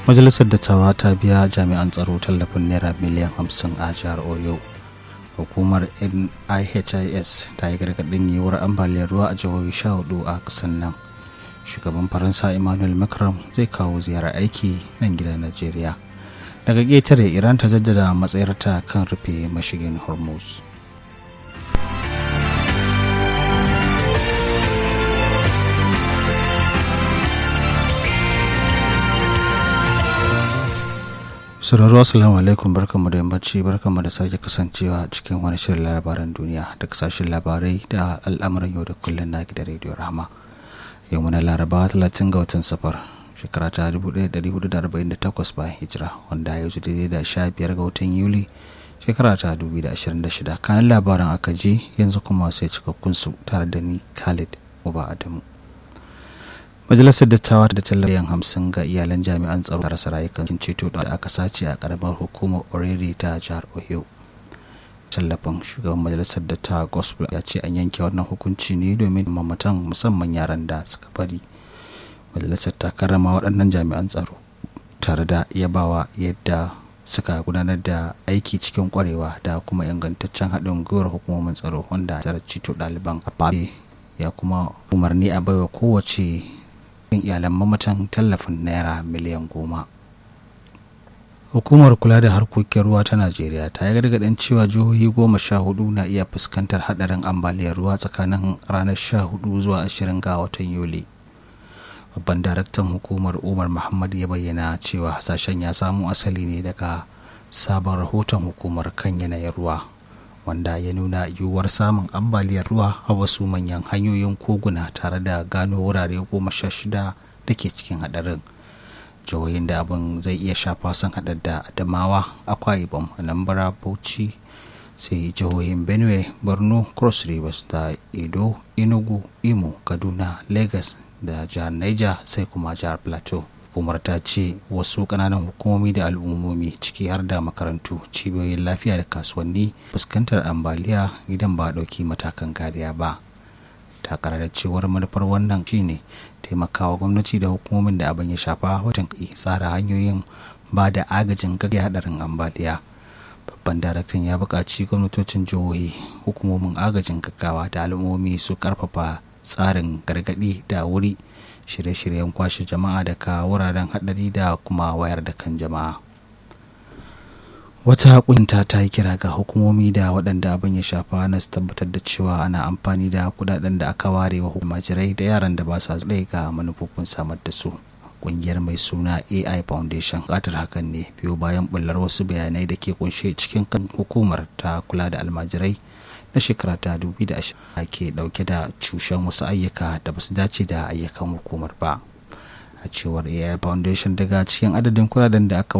majalisar dattawa ta biya jami'an tsaro tallafin naira miliyan 50 a jihar oyo hukumar nihis ta yi gargaɗin yiwuwar ambaliyar ruwa a jihohi 14 a ƙasar nan shugaban faransa emmanuel macron zai kawo ziyarar aiki nan gida najeriya daga ƙetare iran ta jaddada matsayarta kan rufe mashigin hormuz sauraro assalamu alaikum barkanmu da yammaci barkanmu da sake kasancewa cikin wani shirin labaran duniya da kasashen labarai da al'amuran yau da kullum na gidan rediyo rahama yau muna laraba 30 ga watan safar shekara ta 1448 bayan hijira wanda ya yi daidai da 15 ga watan yuli shekara ta 2026 kanan labaran aka ji yanzu kuma sai cikakkun su tare da ni khalid uba adamu majalisar dattawa da tallafiyan hamsin ga iyalan jami'an tsaro da rasa rayukan ceto da aka sace a karamar hukumar orere ta jihar ohio tallafin shugaban majalisar dattawa gospel ya ce an yanke wannan hukunci ne domin mamatan musamman yaran da suka bari majalisar ta karrama waɗannan jami'an tsaro tare da yabawa yadda suka gudanar da aiki cikin kwarewa da kuma ingantaccen haɗin gwiwar hukumomin tsaro wanda tsarar cito ɗaliban a ya kuma umarni a baiwa kowace iyalan mamatan tallafin naira miliyan goma hukumar kula da harkokin ruwa ta najeriya ta yi gargaɗin cewa jihohi goma sha hudu na iya fuskantar haɗarin ambaliyar ruwa tsakanin ranar sha hudu zuwa ashirin ga watan yuli babban daraktan hukumar umar muhammad ya bayyana cewa hasashen ya samo asali ne daga sabon rahoton hukumar kan yanayin ruwa wanda ya nuna yiwuwar samun ambaliyar ruwa a wasu manyan hanyoyin koguna tare da gano wurare goma sha shida da ke cikin hadarin jihohin da abin zai iya shafa sun hada da adamawa akwa ibom anambra bauchi sai jihohin benue borno cross rivers da edo enugu imo kaduna lagos da jihar niger sai kuma jihar plateau hukumar ta ce wasu kananan hukumomi da al'ummomi ciki har da makarantu cibiyoyin lafiya da kasuwanni fuskantar ambaliya idan ba a ɗauki matakan kariya ba ta da cewar manufar wannan shine taimakawa gwamnati da hukumomin da abin ya shafa wajen tsara hanyoyin ba da agajin gaggai hadarin ambaliya babban daraktan ya buƙaci gwamnatocin jihohi hukumomin agajin gaggawa da al'ummomi su ƙarfafa tsarin gargaɗi da wuri shirye-shiryen kwashe jama'a daga wuraren haɗari da kuma wayar da kan jama'a wata kunta ta yi kira ga hukumomi da waɗanda abin ya shafa na su tabbatar da cewa ana amfani da kudaden da aka ware wa majirai da yaran da ba sa tsaye ga manufofin samar da su ƙungiyar mai suna ai foundation ƙatar hakan ne biyo bayan bullar wasu bayanai da ke kunshe cikin kan hukumar ta kula da almajirai na shekara ta 2020 ke dauke da cushen wasu ayyuka da basu dace da ayyukan hukumar ba a cewar ai foundation daga cikin adadin kudaden da aka